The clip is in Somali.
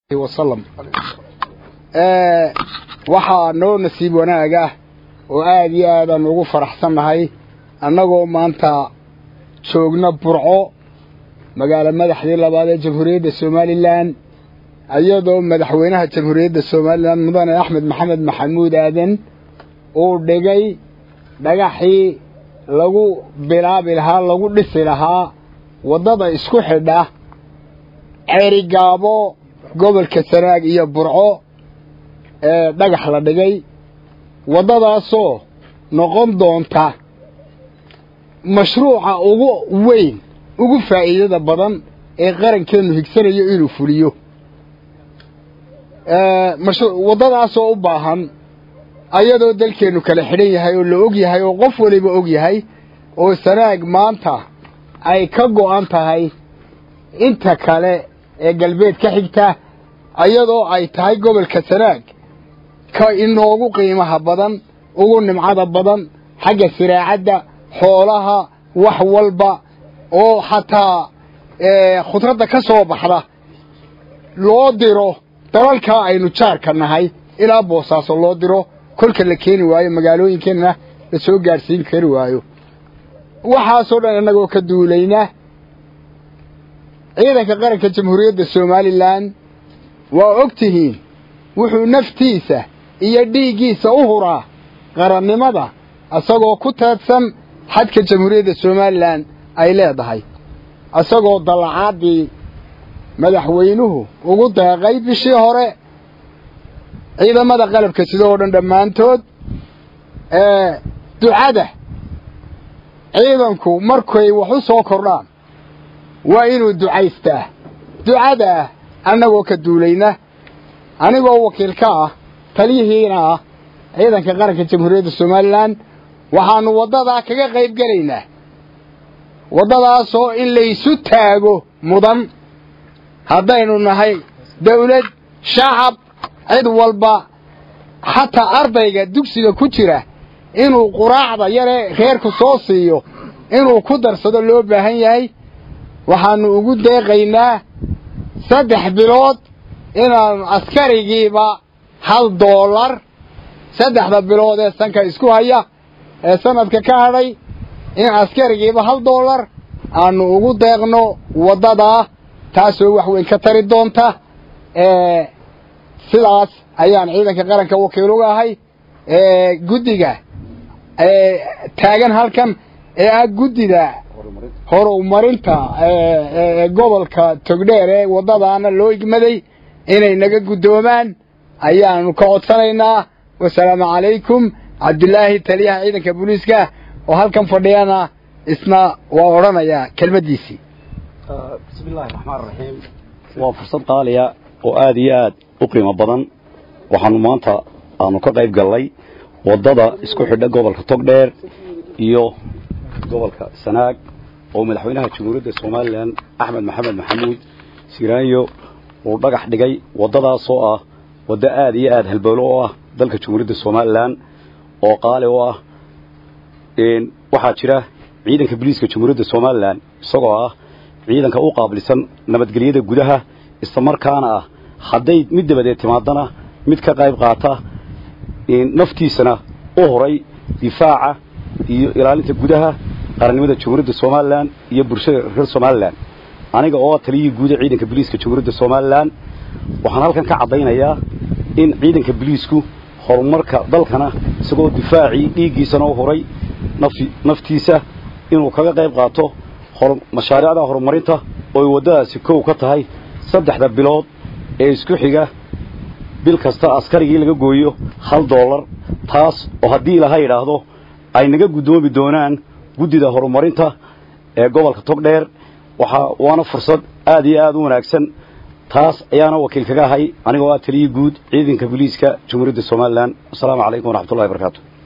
wasalam waxaa noo nasiib wanaag ah oo aad iyo aadaan ugu faraxsannahay annagoo maanta joogna burco magaalo madaxdii labaad ee jamhuuriyadda somalilan iyadoo madaxweynaha jamhuuriyadda somalilan mudane axmed maxamed maxamuud aadan uu dhigay dhagaxii lagu bilaabi lahaa lagu dhisi lahaa waddada isku xidha ceerigaabo gobolka sanaag iyo burco ee dhagax la dhigay waddadaasoo noqon doonta mashruuca ugu weyn ugu faa'iidada badan ee qarankeennu higsanayo inuu fuliyo waddadaasoo u baahan ayadoo dalkeennu kala xidhan yahay oo la og yahay oo qof waliba og yahay oo sanaag maanta ay ka go'an tahay inta kale ee galbeed ka xigta ayadoo ay tahay gobolka sanaag ka inoogu qiimaha badan ugu nimcada badan xagga siraacadda xoolaha wax walba oo xataa khudradda ka soo baxda loo diro dalalkaa aynu jaarka nahay ilaa boosaaso loo diro kolka la keeni waayo magaalooyinkeenna la soo gaadhsiin kari waayo waxaasoo dhan innagoo ka duulayna ciidanka qaranka jamhuuriyadda somalilan waa og tihiin wuxuu naftiisa iyo dhiiggiisa u huraa qarannimada isagoo ku taadsan xadka jamhuuriyadda somalilan ay leedahay isagoo dallacaaddii madaxweynuhu ugu deeqay bishii hore ciidamada qalabka sida oo dhan dhammaantood ducada ciidanku markay wax u soo kordhaan waa inuu ducaystaa ducadaa annagoo ka duulayna anigoo wakiil ka ah taliyihiina ah ciidanka qaranka jamhuuriyadda somalilan waxaannu waddadaa kaga qayb gelaynaa waddadaasoo in laysu taago mudan haddaynu nahay dawlad shacab cid walba xataa ardayga dugsiga ku jira inuu quraacda yaree reerku soo siiyo inuu ku darsado loo baahan yahay waxaannu ugu deeqaynaa saddex bilood inaanu askarigiiba hal doolar saddexda bilood ee sanka isku haya ee sanadka ka hadhay in askarigiiba hal doolar aanu ugu deeqno waddadaa taasoo wax weyn ka tari doonta sidaas ayaan ciidanka qaranka wakiil uga ahay guddiga taagan halkan ee ah guddida horumarinta gobolka togdheer ee waddadaana loo igmaday inay naga guddoomaan ayaanu ka codsanaynaa wasalaamu calaykum cabdilaahi taliyaha ciidanka booliiska oo halkan fadhiyana isna waa odhanayaa kelmaddiisii bismi illaahi raxmaan raxiim waa fursad qaaliya oo aad iyo aad u qiimo badan waxaanu maanta aanu ka qayb gallay waddada isku xidha gobolka togdheer iyo gobolka sanaag oo madaxweynaha jamhuuriyadda somalilan axmed maxamed maxamuud siraanyo uu dhagax dhigay waddadaasoo ah waddo aad iyo aad halbowlo oo ah dalka jamhuuriyadda somalilan oo qaali u ah waxaa jira ciidanka boliiska jamhuuriyadda somalilan isagoo ah ciidanka u qaablisan nabadgelyada gudaha islamarkaana ah hadday mid dabadeed timaadana mid ka qayb qaata naftiisana u horay difaaca iyo ilaalinta gudaha qarannimada jamhuuriyadda somalilan iyo bulshada reer somalilan aniga oo taliyihii guuda ciidanka boliiska jamhuuriyadda somalilan waxaan halkan ka caddaynayaa in ciidanka boliisku horumarka dalkana isagoo difaacii dhiiggiisana u horay naftiisa inuu kaga qayb qaato mashaariicda horumarinta ooy waddadaasi kow ka tahay saddexda bilood ee isku xiga bil kasta askarigii laga gooyo hal doolar taas oo haddii ilaha yidhaahdo ay naga guddoomi doonaan guddida horumarinta ee gobolka togdheer waxaa waana fursad aad iyo aad u wanaagsan taas ayaana wakiil kaga ahay anigoo ah taliyii guud ciidanka booliiska jamhuuriyadda somalilan assalaamu calaykum waraxmatullahi barakaatu